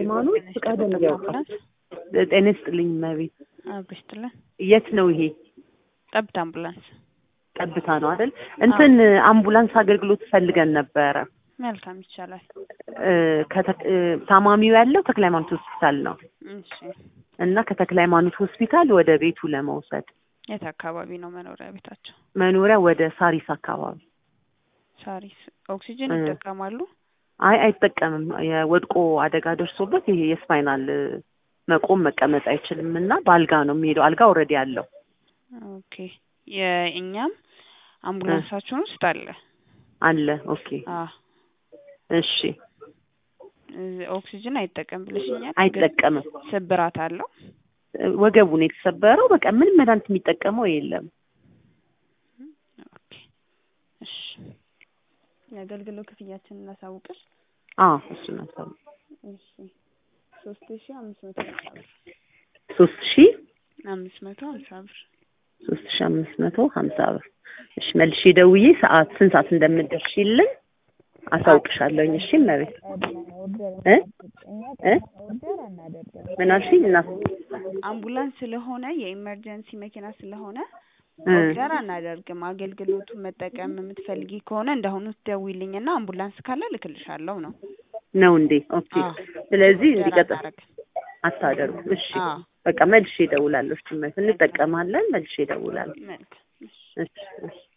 ሃይማኖት ፍቃደ ያውቃል። ጤና ይስጥልኝ እመቤት። አብሮ ይስጥልን። የት ነው ይሄ? ጠብታ አምቡላንስ። ጠብታ ነው አይደል? እንትን አምቡላንስ አገልግሎት ፈልገን ነበረ። መልካም ይቻላል። እ፣ ከተ- እ፣ ታማሚው ያለው ተክለ ሃይማኖት ሆስፒታል ነው እሺ እና ከተክለ ሃይማኖት ሆስፒታል ወደ ቤቱ ለመውሰድ የት አካባቢ ነው መኖሪያ ቤታቸው? መኖሪያ ወደ ሳሪስ አካባቢ። ሳሪስ። ኦክሲጅን እ። ይጠቀማሉ? አይ አይጠቀምም። የወድቆ አደጋ ደርሶበት ይሄ የስፓይናል እ፣ መቆም መቀመጥ አይችልም እና በአልጋ ነው የሚሄደው። አልጋ ኦልሬዲ አለው። ኦኬ። የእኛም አምቡላንሳችን ውስጥ አለ። አለ። ኦኬ አ እሺ። ኦክሲጅን አይጠቀም ብለሽኛል። አይጠቀምም። ግን ስብራት አለው። ወገቡ ነው የተሰበረው። በቃ ምንም መድኃኒት የሚጠቀመው የለም። ኦኬ። እሺ የአገልግሎት ክፍያችንን እናሳውቅሽ። አዎ እሱ ነው ሰው እሺ ሶስት ሺ አምስት መቶ ሀምሳ ብር ሶስት ሺ አምስት መቶ ሀምሳ ብር ሶስት ሺ አምስት መቶ ሀምሳ ብር። እሺ መልሼ ደውዬ ሰዓት ስንት ሰዓት እንደምትደርሺልኝ አሳውቅሻለሁኝ። እሺ እመቤት እ እ ምን አልሽኝ? እና አምቡላንስ ስለሆነ የኢመርጀንሲ መኪና ስለሆነ እ ኦርደር አናደርግም። አገልግሎቱን መጠቀም የምትፈልጊ ከሆነ እንዳሁኑ ትደውይልኝና አምቡላንስ ካለ ልክልሻለሁ ነው። ነው እንዴ? ኦኬ። አዎ። ስለዚህ ኦርደር እንዲቀጥል አናደርግም። አታደርጉም። እሺ አዎ በቃ መልሼ እደውላለሁ። እሺ እመቤት እንጠቀማለን። መልሼ እደውላለሁ። መልካም። እሺ እሺ እሺ